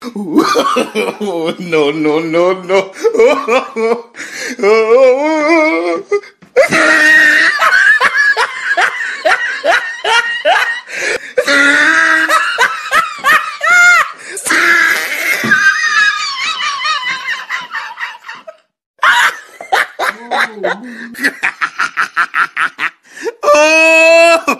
no, no, no, no. oh!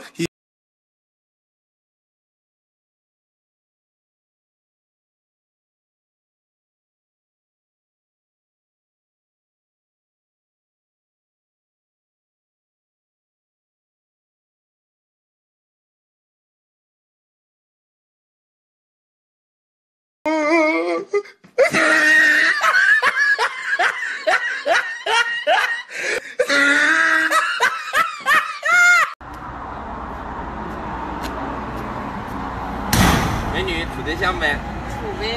美女处对象没？ 处呗。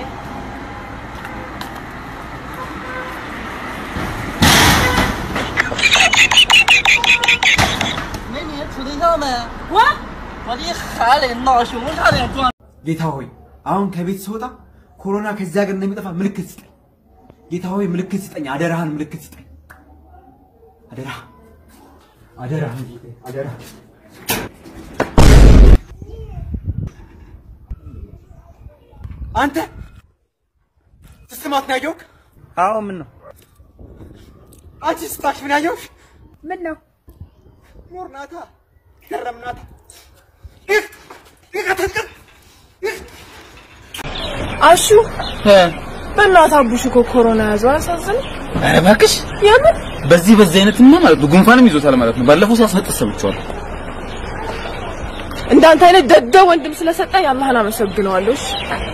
美女处对象没？ 我我的孩嘞，脑胸差点撞。 ጌታ ሆይ አሁን ከቤት ስወጣ ኮሮና ከዚህ ሀገር እንደሚጠፋ ምልክት ስጠኝ። ጌታ ሆይ ምልክት ስጠኝ፣ አደራህን ምልክት ስጠኝ። አደራ አደራህን ጌታ አደራ። አንተ ስትስማት ነው ያየሁህ? አዎ ምን ነው? አንቺ ስታሽ ምን ያየሁሽ? ምን ነው ኖር ናታ ገረም ናታ ይህ ይህ አትንቅር ይህ አሹ በእናትህ አቡሽ እኮ ኮሮና ያዘው አሳዝን ኧረ እባክሽ የምን በዚህ በዚህ አይነትማ ማለት ነው ጉንፋንም ይዞታል ማለት ነው። ባለፈው ሲያስነጥስ ሰምቼዋለሁ። እንዳንተ አይነት ደደ ወንድም ስለሰጠኝ አላህን አመሰግነዋለሁ። እሺ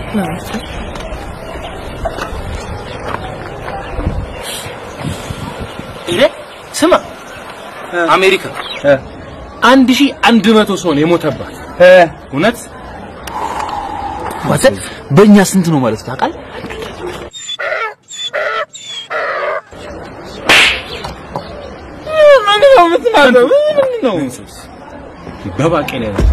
ይሄ ስማ አሜሪካ አንድ ሺህ አንድ መቶ ሰው ነው የሞተባት። እውነት ማለት በእኛ ስንት ነው ማለት ታውቃለህ? ምን ነው የምትናገረው? ምንድን ነው? በባቄላ ነው።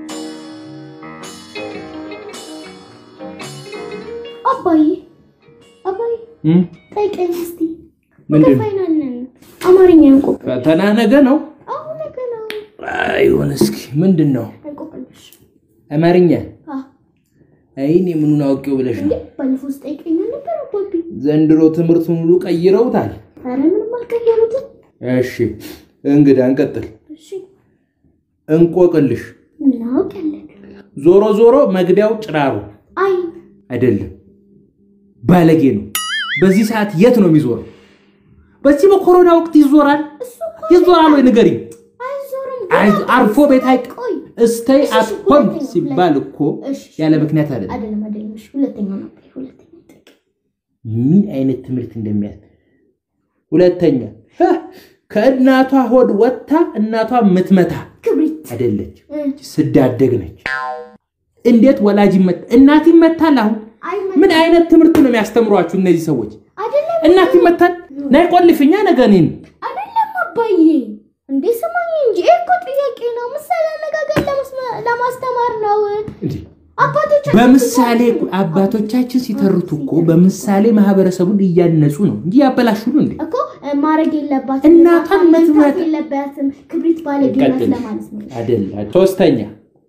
አባዬ አባዬ ጠይቀኝ እስቲ ምንድን ነው? ፋይናል ነን አማርኛ እንቆቅልሽ ፈተና ነገ ነው። አሁን ነገ ነው አይሆን እስኪ ምንድን ነው እንቆቅልሽ አማርኛ? አ አይ እኔ ምኑን አውቄው ብለሽ እንዴ ነው። ባለፈው ስጠይቀኝ ነበር አባቢ ዘንድሮ ትምህርቱን ሁሉ ቀይረውታል። ኧረ ምንም አልቀየሩትም እሺ እንግዳ እንቀጥል። እሺ እንቆቅልሽ ምን አውቃለን ዞሮ ዞሮ መግቢያው ጭራሮ አይ አይደለም፣ ባለጌ ነው። በዚህ ሰዓት የት ነው የሚዞረው? በዚህ በኮሮና ወቅት ይዞራል ይዞራል ወይ ንገሪኝ። አይዞርም አይ- አርፎ ቤት አይቅ ቆይ እስተይ እሺ፣ አት እሺ፣ ሆም ሁለተኛ፣ ሲባል እኮ እሺ፣ እሺ። ያለ ምክንያት አይደለም። አይደለም አይደለም እሺ ሁለተኛው ነው ሁለተኛ ጠይቅ ምን አይነት ትምህርት እንደሚያስ ሁለተኛ ህ፣ ከእናቷ ሆድ ወጥታ እናቷ ምትመታ ክብሪት አይደለች፣ እ፣ ስዳደግ ነች። እንዴት ወላጅ ይመታ እናት ይመታል? አሁን አይ ምን አይነት ትምህርት ነው የሚያስተምሯችሁ እነዚህ ሰዎች? አይደለም እናት ይመታል? ናይ ቆልፍኛ ነገ እኔን አይደለም አባዬ እንዴ ስማኝ እንጂ ይሄ እኮ ጥያቄ ነው ምሳሌ አነጋገር ለመስማ- ለማስተማር ነው እንዴ አባቶቻችን በምሳሌ አባቶቻችን ሲተርቱ እኮ በምሳሌ ማህበረሰቡን እያነጹ ነው እንጂ ያበላሹ ነው እንዴ? እኮ እ፣ ማድረግ የለባትም እናቷን መምታት መትመት- የለባትም ክብሪት ባለጌ ናት ቀጥል። ለማለት ነው አይደል? ሶስተኛ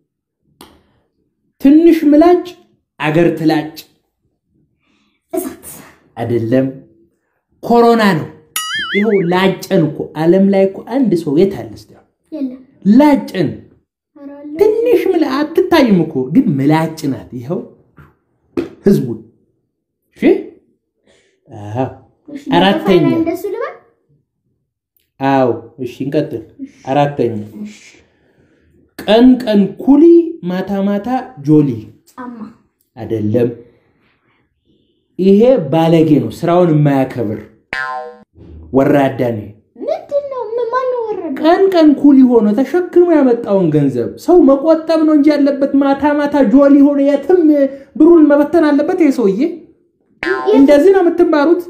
ትንሽ ምላጭ አገር ትላጭ እሳት አይደለም፣ ኮሮና ነው። ይኸው ላጨን እኮ ዓለም ላይ እኮ አንድ ሰው የት አለ? እስቲ አሁን የለም ላጨን ኧረ አለ። ትንሽ ምላ አትታይም እኮ ግን ምላጭ ናት። ይኸው ህዝቡን እሺ። አዎ እሺ፣ አራተኛ በፋይናል እንደሱ ልበል አዎ እሺ፣ እንቀጥል። አራተኛ ቀን ቀን ኩሊ ማታ ማታ ጆሊ ጫማ አይደለም። ይሄ ባለጌ ነው፣ ስራውን የማያከብር ወራዳ ነው። ምንድን ነው ምን- ማነው ወረደ ቀን ቀን ኩሊ ሆኖ ተሸክሞ ያመጣውን ገንዘብ ሰው መቆጠብ ነው እንጂ ያለበት ማታ ማታ ጆሊ ሆኖ የትም ብሩን መበተን አለበት። ይሄ ሰውዬ እንደዚህ ነው የምትማሩት።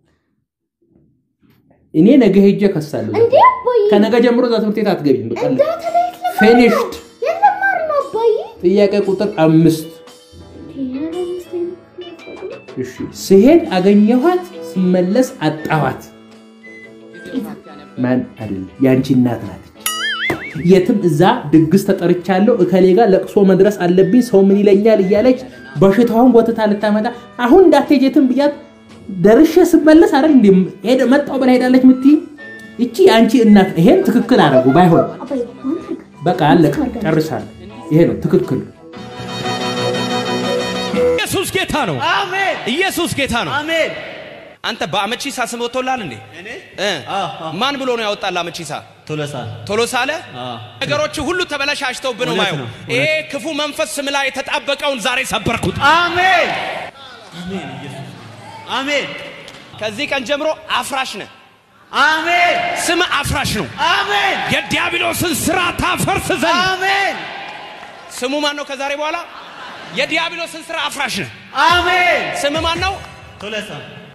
እኔ ነገ ሄጄ ከሳለሁ። እንዴ አባዬ ከነገ ጀምሮ እዛ ትምህርት ቤት አትገቢም። በቃ እንዳተ ላይ ለማር ነው ፊኒሽድ። የለማር ነው አባዬ ጥያቄ ቁጥር አምስት ኧረ ምስቴ እሺ ስሄድ አገኘኋት፣ ስመለስ አጣኋት። ማን አይደለም ያንቺ እናት ናት። የትም እዛ ድግስ ተጠርቻለሁ፣ እከሌ ጋር ለቅሶ መድረስ አለብኝ፣ ሰው ምን ይለኛል እያለች በሽታውን ጎትታ ልታመጣ አሁን እንዳትሄጂ የትም ብያት ደርሼ ስመለስ አይደል እንዴ ሄደ መጣው ብላ ሄዳለች የምትይ እቺ የአንቺ እናት። ይሄን ትክክል አደረጉ። ባይሆን አባዬ አሁን ትልቅ በቃ አለቀ፣ ጨርሳለሁ። ይሄ ነው ትክክል። ኢየሱስ ጌታ ነው። አሜን ኢየሱስ ጌታ ነው። አሜን አንተ በአመቺሳ ስም ወጥቶልሃል እንዴ? እ? ማን ብሎ ነው ያወጣል አመቺሳ? ቶለሳ ቶሎሳ አለ። ነገሮች ሁሉ ተበላሻሽተውብህ ነው እውነት ማየው። ነው፣ ይሄ ክፉ መንፈስ ስም ላይ የተጣበቀውን ዛሬ ሰበርኩት። አሜን አሜን ኢየሱስ አሜን ከዚህ ቀን ጀምሮ አፍራሽ ነህ። አሜን ስም አፍራሽ ነው። አሜን የዲያብሎስን ስራ ታፈርስ ዘንድ አሜን ስሙ ማን ነው? ከዛሬ በኋላ የዲያብሎስን ስራ አፍራሽ ነህ። አሜን ስም ማን ነው? ቶለሳ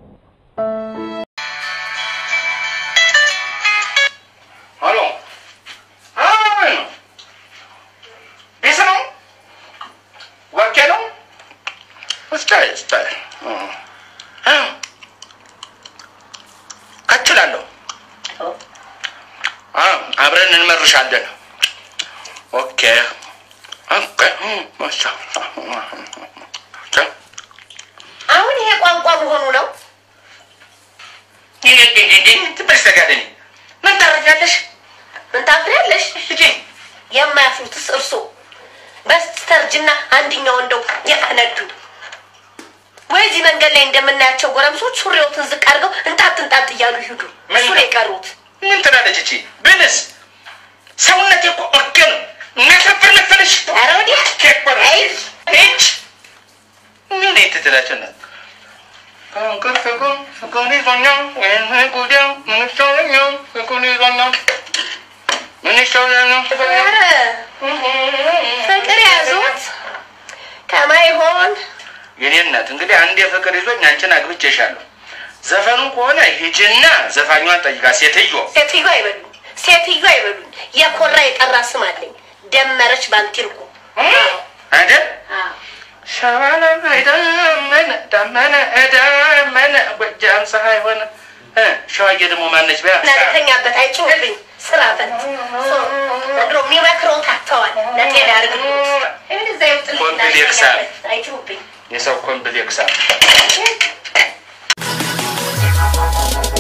ሄሎ አይ ነው ቢስ ነው ወርቄ ነው እስታይ እስታይ እ ከችላለሁ አ አብረን እንመርሻለን ኦኬ ኦኬ ማሻ አሁን ይሄ ቋንቋ መሆኑ ነው። ትበስተጋደኒ ምን ታረጃለሽ ምን ታፍሪያለሽ? ልጄ የማያፍሩትስ እርሶ በስተርጅና አንድኛው እንደው የተነዱ ወይ እዚህ መንገድ ላይ እንደምናያቸው ጎረምሶች ሱሪዎትን ዝቅ አድርገው እንጣጥ እንጣጥ እያሉ ይሄዱ። እሱ ነው የቀሩት። ምን ትላለች እቺ ብንስ ሰውነት እኮ ኦርጌ ነው የሚያከብር መሰለሽ ኧረ ወዲያ ኬበር አይ እች ምን ትትላቸና ከንቅር ፍቅር ፍቅር ይዞኛል ወይም ጉዳዩ ምን ይሻለኛል ፍቅር ይዞኛል ምን ይሻለኛል ኧረ ፍቅር ያዙት ከማይሆን የኔ እናት እንግዲህ አንድ የፍቅር ይዞኝ አንቺን አግብቼሻለሁ ዘፈኑ ከሆነ ሂጂና ዘፋኟን ጠይቃ ሴትዮ ሴትዮ አይበሉኝ፣ ሴትዮ አይበሉኝ። የኮራ የጠራ ስም አለኝ። ደመረች ባንቲርኩ አይደል ሸዋላ አይደመነ ዳመነ ዳመነ ጎጃም ፀሐይ ሆነ እ ሸዋዬ ደግሞ ማነች በያ እናተኛበት አይጮህብኝ። ስራ ፈት ዘንድሮ የሚመክረው ታተዋል። ለጤና ያርግሉት። እዛ ይውጥልኝ ኮምፕሌክስ አለ። አይጮህብኝ። የሰው ኮምፕሌክስ አለ።